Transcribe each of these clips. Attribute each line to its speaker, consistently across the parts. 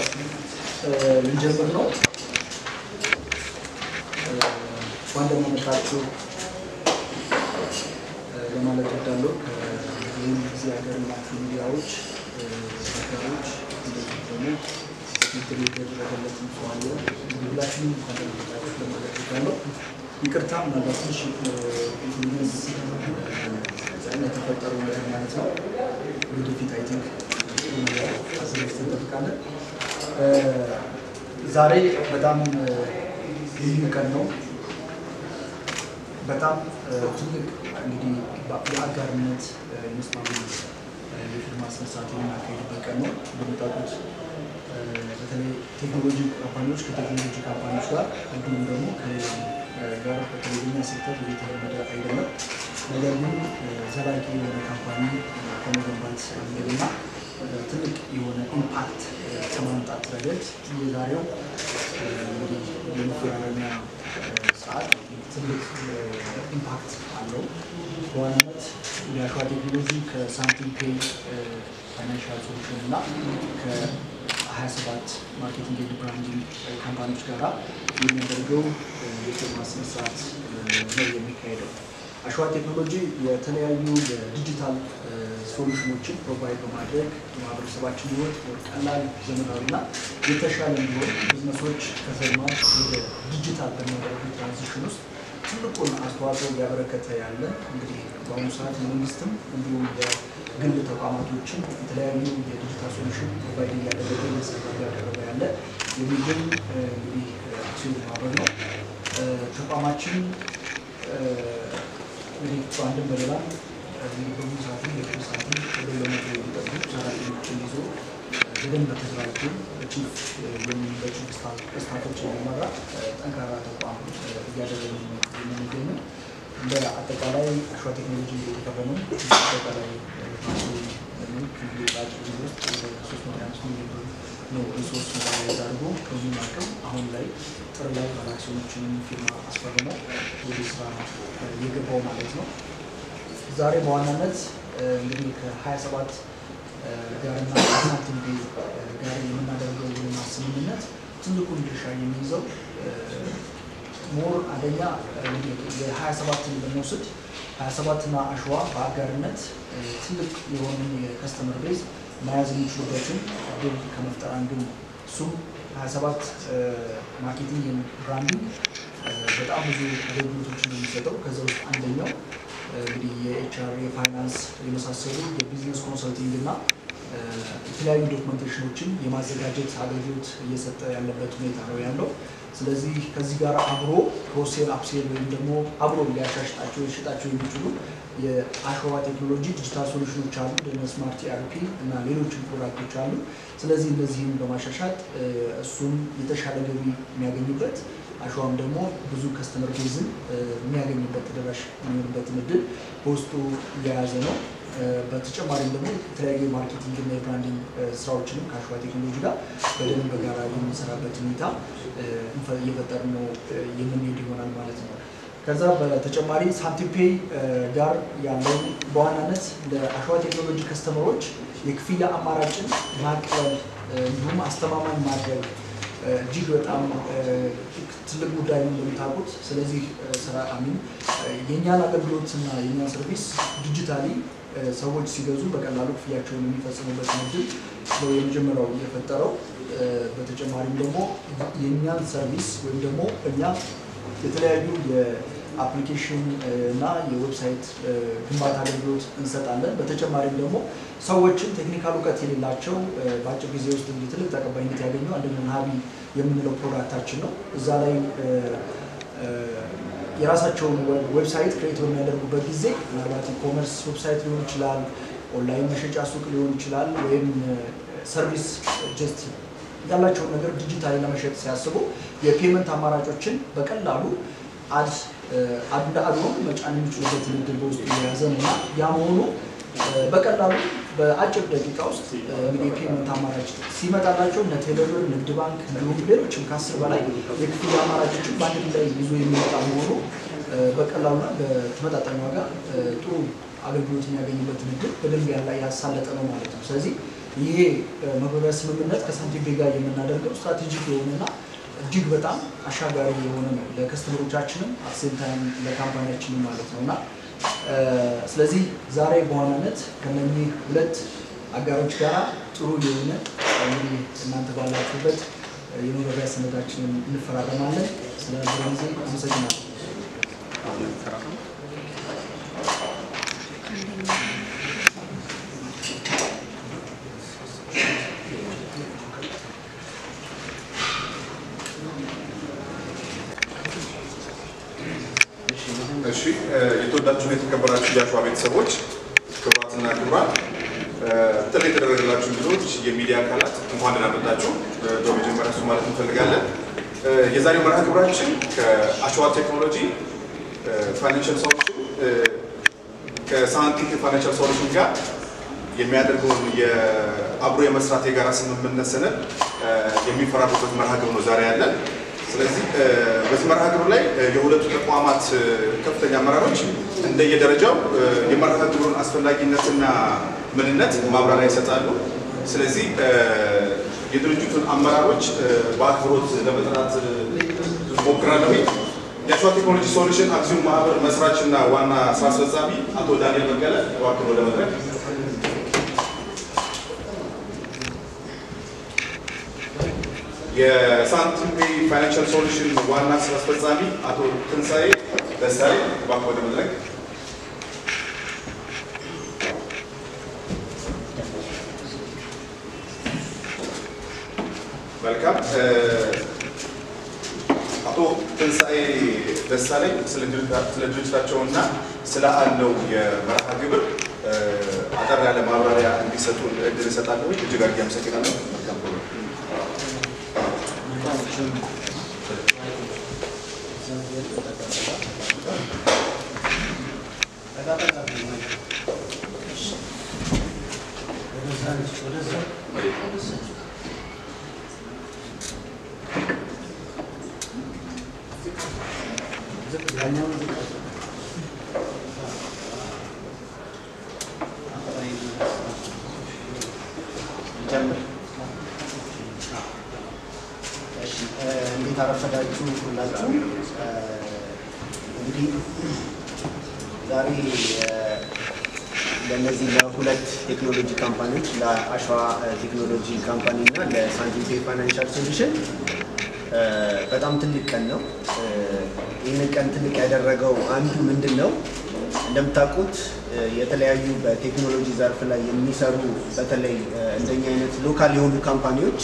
Speaker 1: ልንጀምር ነው። እንኳን ደህና መጣችሁ ለማለት እወዳለሁ። ይህም ጊዜ ሀገር ናችሁ ሚዲያዎች አጋሮች፣ እንደዚህ ደግሞ ክትትል የተደረገለት ሰው አለ። ሁላችንም እንኳን ደህና መጣችሁ ለማለት እወዳለሁ። ይቅርታ ምናልባት ትንሽ ኢንግሊዝ የተፈጠሩ ነገር ማለት ነው። ወደፊት አይ ቲንክ አዘጋጅተን እንጠብቃለን። ዛሬ በጣም ልዩ ቀን ነው። በጣም ትልቅ እንግዲህ የአጋርነት የመስማማ የፊርማ ስነስርዓት የምናካሄድበት ቀን ነው። እንደምታውቁት በተለይ ቴክኖሎጂ ካምፓኒዎች ከቴክኖሎጂ ካምፓኒዎች ጋር እንዲሁም ደግሞ ከሌላ ጋር በተለይ በኛ ሴክተር የተለመደ አይደለም። ነገር ግን ዘላቂ የሆነ ካምፓኒ ከመገንባት አንገድና ትልቅ የሆነ ኢምፓክት ከማምጣት ረገድ የዛሬው እንግዲህ የመፈራረሚያ ሰዓት ትልቅ ኢምፓክት አለው። በዋናነት የአሸዋ ቴክኖሎጂ ከሳምቲንግ ፔይ ፋይናንሻል ሶሉሽን እና ከ27 ማርኬቲንግ ኤንድ ብራንዲንግ ካምፓኒዎች ጋር የሚያደርገው የፊርማ ስነስርዓት ነው የሚካሄደው። አሸዋ ቴክኖሎጂ የተለያዩ የዲጂታል ሶሉሽኖችን ፕሮቫይድ በማድረግ የማህበረሰባችን ሕይወት ቀላል፣ ዘመናዊና የተሻለ እንዲሆን ቢዝነሶች ከዘልማት ወደ ዲጂታል በሚያደርጉ ትራንዚሽን ውስጥ ትልቁን አስተዋጽኦ እያበረከተ ያለ እንግዲህ በአሁኑ ሰዓት የመንግስትም እንዲሁም የግል ተቋማቶችን የተለያዩ የዲጂታል ሶሉሽን ፕሮቫይድ እያደረገ እየሰራ እያደረገ ያለ የሚገኝ እንግዲህ አክሲዮን ማህበር ነው። ተቋማችን እንግዲህ በአንድም በሌላም በብዙ ሰዓትም የቅርብ ሰዓትም ወደ ለመቶ የሚጠጉ ሰራተኞችን ይዞ በደንብ ተደራጅቶ በቺፍ በቺፍ ስታፎች የሚመራ ጠንካራ ተቋም እያደረገ የምንገኘው እንደ አጠቃላይ አሸዋ ቴክኖሎጂ የተከፈነው አጠቃላይ በአጭር ጊዜ ውስጥ ወደ ሶስት መቶ አምስት ሚሊዮን ብር ነው ሪሶርስ ሞባይዝ አድርጎ ከዚህም አቅም አሁን ላይ ጥር ላይ ባለአክሲዮኖችን ፊርማ አስፈርሞ ወደ ስራ የገባው ማለት ነው። ዛሬ በዋናነት እንግዲህ ከሀያ ሰባት ጋርና ሳንቲም ቤዝ ጋር የምናደርገው የልማት ስምምነት ትልቁን ድርሻ የሚይዘው ሞር አንደኛ የሀያ ሰባትን ብንወስድ ሀያ ሰባትና አሸዋ በአጋርነት ትልቅ የሆነ የከስተመር ቤዝ መያዝ የሚችሉበትን እድል ከመፍጠር አንዱ እሱም ሀያ ሰባት ማርኬቲንግ ብራንዲንግ በጣም ብዙ አገልግሎቶችን ነው የሚሰጠው። ከዛ ውስጥ አንደኛው እንግዲህ የኤችአር የፋይናንስ የመሳሰሉ የቢዝነስ ኮንሰልቲንግ እና የተለያዩ ዶክመንቴሽኖችን የማዘጋጀት አገልግሎት እየሰጠ ያለበት ሁኔታ ነው ያለው። ስለዚህ ከዚህ ጋር አብሮ ክሮሴል አፕሴል ወይም ደግሞ አብሮ ሊያሻሽጣቸው ሊሸጣቸው የሚችሉ የአሸዋ ቴክኖሎጂ ዲጂታል ሶሉሽኖች አሉ፣ እንደ ስማርት ኢአርፒ እና ሌሎችም ፕሮዳክቶች አሉ። ስለዚህ እነዚህም በማሻሻጥ እሱም የተሻለ ገቢ የሚያገኝበት አሸዋም ደግሞ ብዙ ከስተመር ቤዝን የሚያገኝበት ተደራሽ የሚሆንበትን እድል በውስጡ እየያዘ ነው። በተጨማሪም ደግሞ የተለያዩ የማርኬቲንግ እና የብራንዲንግ ስራዎችንም ከአሸዋ ቴክኖሎጂ ጋር በደንብ በጋራ የምንሰራበት ሁኔታ እየፈጠርን ነው የምንሄድ ይሆናል ማለት ነው። ከዛ በተጨማሪ ሳንቲም ፔይ ጋር ያለው በዋናነት ለአሸዋ ቴክኖሎጂ ከስተመሮች የክፍያ አማራጭን ማቅለል እንዲሁም አስተማማኝ ማድረግ እጅግ በጣም ትልቅ ጉዳይ ነው እንደምታውቁት። ስለዚህ ስራ አሚን የእኛን አገልግሎትና የእኛን ሰርቪስ ዲጂታሊ ሰዎች ሲገዙ በቀላሉ ክፍያቸውን የሚፈጽሙበት እድል ነው የመጀመሪያው የፈጠረው። በተጨማሪም ደግሞ የእኛን ሰርቪስ ወይም ደግሞ እኛ የተለያዩ የአፕሊኬሽን እና የዌብሳይት ግንባታ አገልግሎት እንሰጣለን። በተጨማሪም ደግሞ ሰዎችን ቴክኒካል እውቀት የሌላቸው በአጭር ጊዜ ውስጥ እንግዲህ ትልቅ ተቀባይነት ያገኘው አንደኛው ሀቢ የምንለው ፕሮዳክታችን ነው። እዛ ላይ የራሳቸውን ዌብሳይት ክሬት በሚያደርጉበት ጊዜ ምናልባት ኢኮመርስ ዌብሳይት ሊሆን ይችላል፣ ኦንላይን መሸጫ ሱቅ ሊሆን ይችላል፣ ወይም ሰርቪስ ጀስት ያላቸውን ነገር ዲጂታሊ ለመሸጥ ሲያስቡ የፔመንት አማራጮችን በቀላሉ አድ እንደ አድሮም መጫን የሚችሉበትን እድል በውስጡ የያዘ ነው እና ያ መሆኑ በቀላሉ በአጭር ደቂቃ ውስጥ እንግዲህ የፔመንት አማራጭ ሲመጣላቸው እነ ቴሌብር፣ ንግድ ባንክ እንዲሁም ሌሎችም ከአስር በላይ የክፍያ አማራጮችን በአንድ ላይ ይዞ የሚመጣ መሆኑ በቀላሉና በተመጣጣኝ ዋጋ ጥሩ አገልግሎት የሚያገኝበትን እድል በደንብ ያላ ያሳለጠ ነው ማለት ነው። ስለዚህ ይሄ መግባቢያ ስምምነት ከሳንቲም ጋር የምናደርገው ስትራቴጂክ የሆነና እጅግ በጣም አሻጋሪ የሆነ ነው ለከስተመሮቻችንም አሴም ታይም ለካምፓኒያችንም ማለት ነው እና ስለዚህ ዛሬ በዋናነት ከነኚህ ሁለት አጋሮች ጋር ጥሩ የሆነ እንግዲህ እናንተ ባላችሁበት የመግባቢያ ሰነዳችንን እንፈራረማለን። ስለ ጊዜ አመሰግናለሁ።
Speaker 2: እሺ የተወዳችሁ የተከበራችሁ የአሸዋ ቤተሰቦች ክቡራትና ክቡራን ጥሪ የተደረገላችሁ እንግዶች የሚዲያ አካላት እንኳን ደህና መጣችሁ። በመጀመሪያ እሱ ማለት እንፈልጋለን። የዛሬው መርሃ ግብራችን ከአሸዋ ቴክኖሎጂ ፋይናንሻል ሶሉሽን ከሳንቲም ፋይናንሻል ሶሉሽን ጋር የሚያደርገውን የአብሮ የመስራት የጋራ ስምምነት ሰነድ የሚፈራሩበት መርሃ ግብር ነው ዛሬ ያለን። ስለዚህ በዚህ መርሃ ግብር ላይ የሁለቱ ተቋማት ከፍተኛ አመራሮች እንደየደረጃው የመርሃ ግብሩን አስፈላጊነትና ምንነት ማብራሪያ ይሰጣሉ። ስለዚህ የድርጅቱን አመራሮች በአክብሮት ለመጥራት ሞክራለሁ። የአሸዋ ቴክኖሎጂ ሶሉሽን አክሲዮን ማህበር መስራች እና ዋና ስራ አስፈጻሚ አቶ ዳንኤል በቀለ እባክዎ ወደ መድረክ የሳንቲም ፔይ ፋይናንሻል ሶሉሽን ዋና ስራ አስፈጻሚ አቶ ትንሳኤ ደሳሌ እባክዎ ወደ መድረክ። መልካም። አቶ ትንሳኤ ደሳለኝ ስለ ድርጅታቸውና ስለ አለው የመርሃ ግብር አጠር ያለ ማብራሪያ እንዲሰጡ እድል እሰጣለሁ። እጅግ አድርጌ አመሰግናለሁ። መልካም ፕሮግራም።
Speaker 3: እንዴት አረፈዳችሁ ሁላችሁ። እንግዲህ ዛሬ ለእነዚህ ለሁለት ቴክኖሎጂ ካምፓኒዎች ለአሸዋ ቴክኖሎጂ ካምፓኒ እና ለሳንቲም ፔይ ፋይናንሻል ሶሉሽን በጣም ትልቅ ቀን ነው። ይህንን ቀን ትልቅ ያደረገው አንዱ ምንድን ነው? እንደምታውቁት የተለያዩ በቴክኖሎጂ ዘርፍ ላይ የሚሰሩ በተለይ እንደኛ አይነት ሎካል የሆኑ ካምፓኒዎች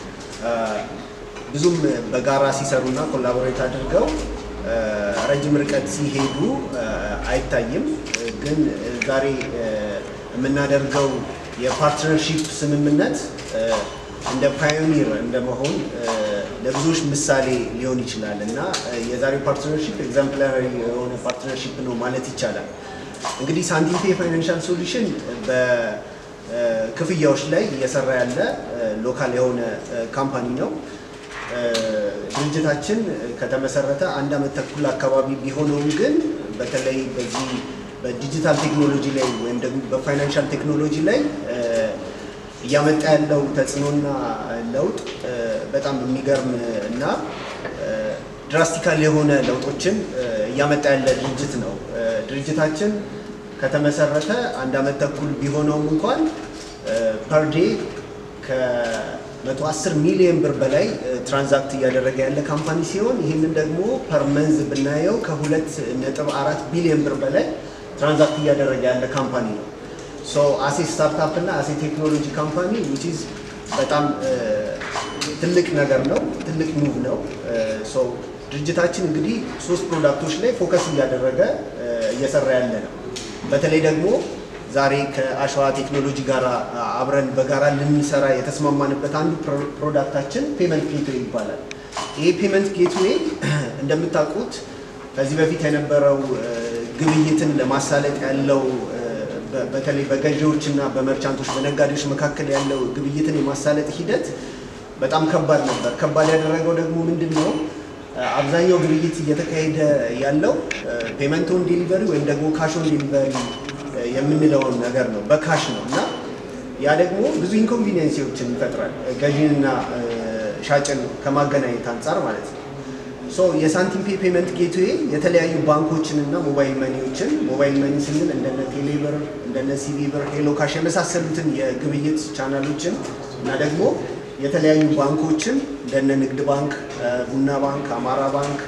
Speaker 3: ብዙም በጋራ ሲሰሩና ኮላቦሬት አድርገው ረጅም ርቀት ሲሄዱ አይታይም። ግን ዛሬ የምናደርገው የፓርትነርሺፕ ስምምነት እንደ ፓዮኒር እንደመሆን ለብዙዎች ምሳሌ ሊሆን ይችላል እና የዛሬው ፓርትነርሺፕ ኤግዛምፕላሪ የሆነ ፓርትነርሺፕ ነው ማለት ይቻላል። እንግዲህ ሳንቲም ፔይ ፋይናንሻል ሶሉሽን በክፍያዎች ላይ እየሰራ ያለ ሎካል የሆነ ካምፓኒ ነው። ድርጅታችን ከተመሰረተ አንድ ዓመት ተኩል አካባቢ ቢሆነውም ግን በተለይ በዚህ በዲጂታል ቴክኖሎጂ ላይ ወይም ደግሞ በፋይናንሻል ቴክኖሎጂ ላይ እያመጣ ያለው ተጽዕኖና ለውጥ በጣም የሚገርም እና ድራስቲካል የሆነ ለውጦችን እያመጣ ያለ ድርጅት ነው። ድርጅታችን ከተመሰረተ አንድ ዓመት ተኩል ቢሆነውም እንኳን ፐር ዴይ ከ110 ሚሊዮን ብር በላይ ትራንዛክት እያደረገ ያለ ካምፓኒ ሲሆን ይህንን ደግሞ ፐር መንዝ ብናየው ከሁለት ነጥብ አራት ቢሊዮን ብር በላይ ትራንዛክት እያደረገ ያለ ካምፓኒ ነው። ሶ አሴ ስታርታፕ እና አሴ ቴክኖሎጂ ካምፓኒ ዊች ኢዝ በጣም ትልቅ ነገር ነው፣ ትልቅ ሙቭ ነው። ሶ ድርጅታችን እንግዲህ ሶስት ፕሮዳክቶች ላይ ፎከስ እያደረገ እየሰራ ያለ ነው። በተለይ ደግሞ ዛሬ ከአሸዋ ቴክኖሎጂ ጋር አብረን በጋራ ልንሰራ የተስማማንበት አንዱ ፕሮዳክታችን ፔመንት ጌትዌይ ይባላል። ይህ ፔመንት ጌትዌይ እንደምታውቁት ከዚህ በፊት የነበረው ግብይትን ለማሳለጥ ያለው በተለይ በገዢዎች እና በመርቻንቶች በነጋዴዎች መካከል ያለው ግብይትን የማሳለጥ ሂደት በጣም ከባድ ነበር። ከባድ ያደረገው ደግሞ ምንድን ነው? አብዛኛው ግብይት እየተካሄደ ያለው ፔመንት ኦን ዴሊቨሪ ወይም ደግሞ ካሽ ኦን ዴሊቨሪ የምንለውን ነገር ነው፣ በካሽ ነው እና ያ ደግሞ ብዙ ኢንኮንቪኒየንሲዎችን ይፈጥራል ገዢንና ሻጭን ከማገናኘት አንጻር ማለት ነው። ሶ የሳንቲም ፔ ፔመንት ጌትዌይ የተለያዩ ባንኮችን እና ሞባይል መኒዎችን ሞባይል መኒ ስንል እንደነ ቴሌብር፣ እንደነ ሲቢ ብር፣ ሄሎ ካሽ የመሳሰሉትን የግብይት ቻናሎችን እና ደግሞ የተለያዩ ባንኮችን እንደነ ንግድ ባንክ፣ ቡና ባንክ፣ አማራ ባንክ፣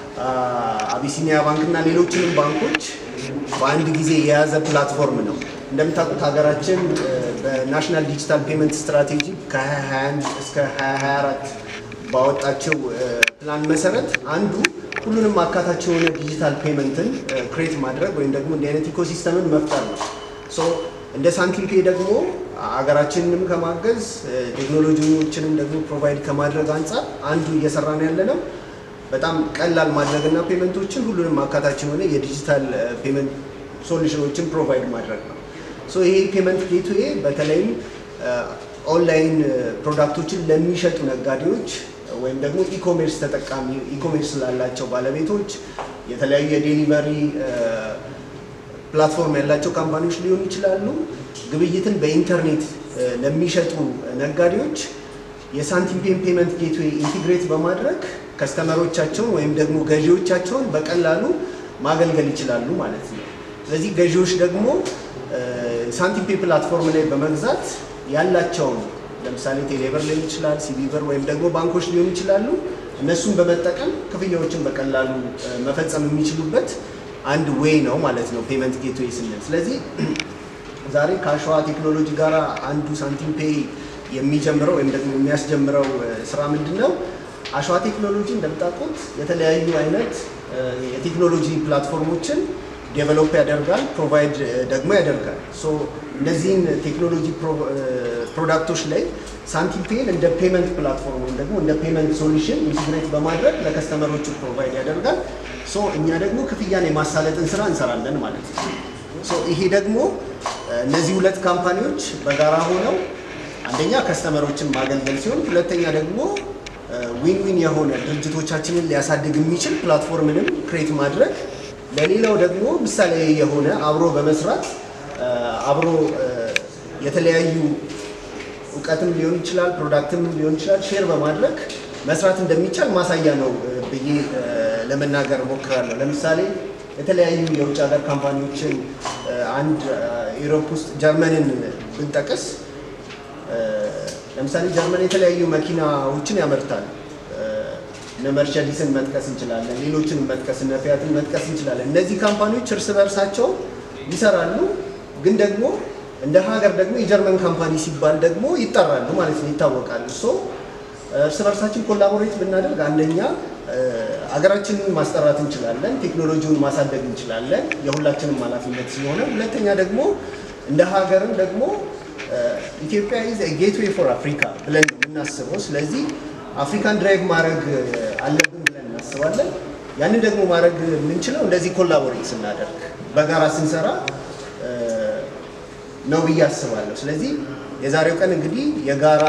Speaker 3: አቢሲኒያ ባንክ እና ሌሎችንም ባንኮች በአንድ ጊዜ የያዘ ፕላትፎርም ነው። እንደምታውቁት ሀገራችን በናሽናል ዲጂታል ፔመንት ስትራቴጂ ከ2021 እስከ 2024 ባወጣቸው ፕላን መሰረት አንዱ ሁሉንም አካታች የሆነ ዲጂታል ፔመንትን ክሬት ማድረግ ወይም ደግሞ እንዲህ አይነት ኢኮሲስተምን መፍጠር ነው። ሶ እንደ ሳንቲም ፔ ደግሞ ሀገራችንንም ከማገዝ ቴክኖሎጂዎችንም ደግሞ ፕሮቫይድ ከማድረግ አንጻር አንዱ እየሰራን ያለ ነው። በጣም ቀላል ማድረግና ፔመንቶችን ሁሉንም አካታች የሆነ የዲጂታል ፔመንት ሶሉሽኖችን ፕሮቫይድ ማድረግ ነው። ሶ ይሄ ፔመንት ጌትዌይ በተለይም ኦንላይን ፕሮዳክቶችን ለሚሸጡ ነጋዴዎች ወይም ደግሞ ኢኮሜርስ ተጠቃሚ ኢኮሜርስ ላላቸው ባለቤቶች የተለያዩ የዴሊቨሪ ፕላትፎርም ያላቸው ካምፓኒዎች ሊሆኑ ይችላሉ። ግብይትን በኢንተርኔት ለሚሸጡ ነጋዴዎች የሳንቲም ፔን ፔመንት ጌትዌይ ኢንቲግሬት በማድረግ ከስተመሮቻቸውን ወይም ደግሞ ገዢዎቻቸውን በቀላሉ ማገልገል ይችላሉ ማለት ነው። ስለዚህ ገዢዎች ደግሞ ሳንቲም ፔ ፕላትፎርም ላይ በመግዛት ያላቸውን ለምሳሌ ቴሌብር ሊሆን ይችላል፣ ሲቢ ብር ወይም ደግሞ ባንኮች ሊሆኑ ይችላሉ። እነሱን በመጠቀም ክፍያዎችን በቀላሉ መፈጸም የሚችሉበት አንድ ዌይ ነው ማለት ነው ፔመንት ጌትዌይ ስንል። ስለዚህ ዛሬ ከአሸዋ ቴክኖሎጂ ጋር አንዱ ሳንቲም ፔይ የሚጀምረው ወይም ደግሞ የሚያስጀምረው ስራ ምንድን ነው? አሸዋ ቴክኖሎጂ እንደምታውቁት የተለያዩ አይነት የቴክኖሎጂ ፕላትፎርሞችን ዴቨሎፕ ያደርጋል፣ ፕሮቫይድ ደግሞ ያደርጋል። ሶ እነዚህን ቴክኖሎጂ ፕሮዳክቶች ላይ ሳንቲም ፔን እንደ ፔመንት ፕላትፎርም ወይም ደግሞ እንደ ፔመንት ሶሉሽን ኢንቲግሬት በማድረግ ለከስተመሮቹ ፕሮቫይድ ያደርጋል። ሶ እኛ ደግሞ ክፍያን የማሳለጥን ስራ እንሰራለን ማለት ነው። ሶ ይሄ ደግሞ እነዚህ ሁለት ካምፓኒዎች በጋራ ሆነው አንደኛ ከስተመሮችን ማገልገል ሲሆን፣ ሁለተኛ ደግሞ ዊን ዊን የሆነ ድርጅቶቻችንን ሊያሳድግ የሚችል ፕላትፎርምንም ክሬት ማድረግ ለሌላው ደግሞ ምሳሌ የሆነ አብሮ በመስራት አብሮ የተለያዩ እውቀትም ሊሆን ይችላል፣ ፕሮዳክትም ሊሆን ይችላል፣ ሼር በማድረግ መስራት እንደሚቻል ማሳያ ነው ብዬ ለመናገር እሞክራለሁ። ለምሳሌ የተለያዩ የውጭ ሀገር ካምፓኒዎችን አንድ ኢሮፕ ውስጥ ጀርመንን ብንጠቅስ ለምሳሌ ጀርመን የተለያዩ መኪናዎችን ያመርታል። እነ መርቸዲስን መጥቀስ እንችላለን። ሌሎችንም መጥቀስ እነ ፊያትን መጥቀስ እንችላለን። እነዚህ ካምፓኒዎች እርስ በርሳቸው ይሰራሉ፣ ግን ደግሞ እንደ ሀገር ደግሞ የጀርመን ካምፓኒ ሲባል ደግሞ ይጠራሉ ማለት ነው፣ ይታወቃሉ። ሶ እርስ በርሳችን ኮላቦሬት ብናደርግ አንደኛ ሀገራችንን ማስጠራት እንችላለን፣ ቴክኖሎጂውን ማሳደግ እንችላለን፣ የሁላችንም ኃላፊነት ስለሆነ፣ ሁለተኛ ደግሞ እንደ ሀገርም ደግሞ ኢትዮጵያ ኢዝ ጌትዌይ ፎር አፍሪካ ብለን ነው የምናስበው። ስለዚህ አፍሪካን ድራይቭ ማድረግ አለብን ብለን እናስባለን። ያንን ደግሞ ማድረግ የምንችለው እንደዚህ ኮላቦሬት ስናደርግ በጋራ ስንሰራ ነው ብዬ አስባለሁ። ስለዚህ የዛሬው ቀን እንግዲህ የጋራ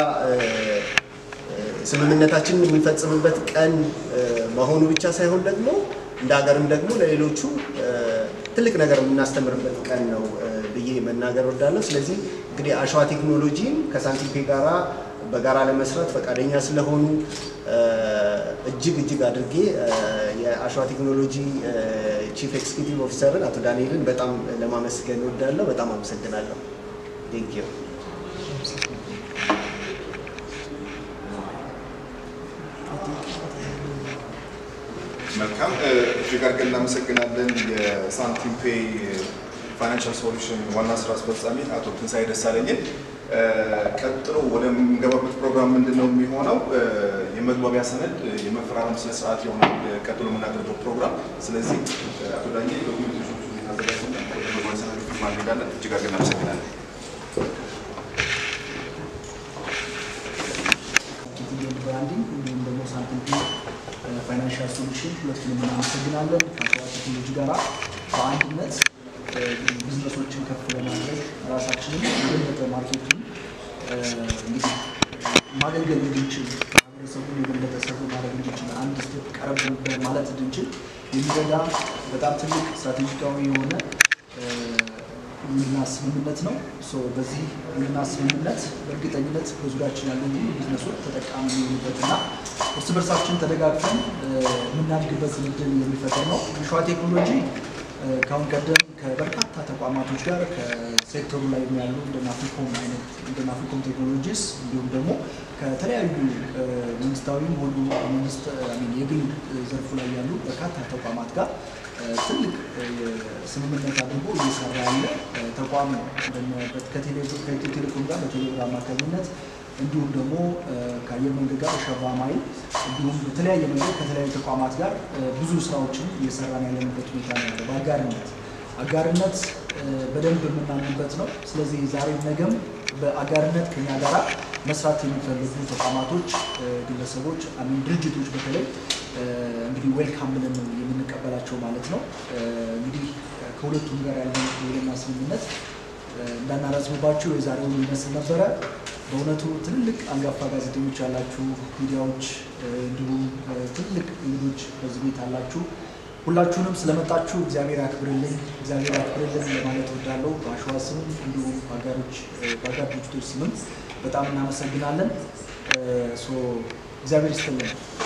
Speaker 3: ስምምነታችንን የምንፈጽምበት ቀን መሆኑ ብቻ ሳይሆን ደግሞ እንደ ሀገርም ደግሞ ለሌሎቹ ትልቅ ነገር የምናስተምርበት ቀን ነው ብዬ መናገር ወዳለሁ። ስለዚህ እንግዲህ አሸዋ ቴክኖሎጂን ከሳንቲም ፔ ጋራ በጋራ ለመስራት ፈቃደኛ ስለሆኑ እጅግ እጅግ አድርጌ የአሸዋ ቴክኖሎጂ ቺፍ ኤክስኪዩቲቭ ኦፊሰርን አቶ ዳንኤልን በጣም ለማመስገን ወዳለሁ። በጣም አመሰግናለሁ። ቴንክ ዩ።
Speaker 2: መልካም እጅግ አድርገን እናመሰግናለን። የሳንቲም ፔይ ፋይናንሻል ሶሉሽን ዋና ስራ አስፈጻሚ አቶ ትንሳኤ ደሳለኝን። ቀጥሎ ወደምንገባበት ፕሮግራም ምንድን ነው የሚሆነው? የመግባቢያ ሰነድ የመፈራረም ስነ ስርዓት ይሆናል ቀጥሎ የምናደርገው ፕሮግራም። ስለዚህ አቶ ዳኜ ዶክሜንቶች ታዘጋጅና ወደ መግባቢያ ሰነድ ፊርማ እንሄዳለን። እጅግ አድርገን እናመሰግናለን።
Speaker 1: ኬቲኤል ብራንዲንግ እንዲሁም ደግሞ ሳንቲም ፔ ፋይናንሻል ሶሉሽን ሁለቱንም እናመሰግናለን። ከአሸዋ ቴክኖሎጂ ጋር በአንድነት ቢዝነሶችን ከፍ ለማድረግ ራሳችንን የበለጠ ማርኬቱን እንግዲህ ማገልገል እንድንችል ማህበረሰቡን የበለጠ ሰርቭ ማድረግ እንድንችል አንድ ስቴፕ ቀረብ ማለት እንድንችል የሚረዳ በጣም ትልቅ ስትራቴጂካዊ የሆነ ውልና ስምምነት ነው። ሶ በዚህ ውልና ስምምነት በእርግጠኝነት በዙሪያችን ያሉ ሁሉ ቢዝነሶች ተጠቃሚ የሚሆኑበትና እርስ በርሳችን ተደጋግፈን የምናድግበት እድል የሚፈጠር ነው። ሸዋ ቴክኖሎጂ ከአሁን ቀደም ከበርካታ ተቋማቶች ጋር ከሴክተሩ ላይ ያሉ እንደ ናፍሪኮም አይነት እንደ ናፍሪኮም ቴክኖሎጂስ እንዲሁም ደግሞ ከተለያዩ መንግስታዊም ሆኑ መንግስት የግል ዘርፉ ላይ ያሉ በርካታ ተቋማት ጋር ትልቅ ስምምነት አድርጎ እየሰራ ያለ ተቋም ነው። ከኢትዮ ቴሌኮም ጋር በቴሌብር አማካኝነት እንዲሁም ደግሞ ከአየር መንገድ ጋር በሸባ ማይል እንዲሁም በተለያየ መንገድ ከተለያዩ ተቋማት ጋር ብዙ ስራዎችን እየሰራን ያለንበት ሁኔታ ነው ያለው። በአጋርነት አጋርነት በደንብ የምናምንበት ነው። ስለዚህ ዛሬ ነገም በአጋርነት ከኛ ጋራ መስራት የሚፈልጉ ተቋማቶች፣ ግለሰቦች፣ አሚን ድርጅቶች በተለይ እንግዲህ ዌልካም ብለን ነው የምንቀበላቸው ማለት ነው። እንግዲህ ከሁለቱም ጋር ያለን የውልና ስምምነት እንዳናረዝምባቸው የዛሬውን ይመስል ነበረ። በእውነቱ ትልልቅ አንጋፋ ጋዜጠኞች ያላችሁ ሚዲያዎች፣ እንዲሁም ትልልቅ እንግዶች በዚህ ቤት አላችሁ። ሁላችሁንም ስለመጣችሁ እግዚአብሔር ያክብርልኝ፣ እግዚአብሔር ያክብርልን ለማለት እወዳለሁ። በአሸዋ ስም እንዲሁም በአጋሮች በአጋር ድርጅቶች ስምም በጣም እናመሰግናለን። እግዚአብሔር ይስጥልን።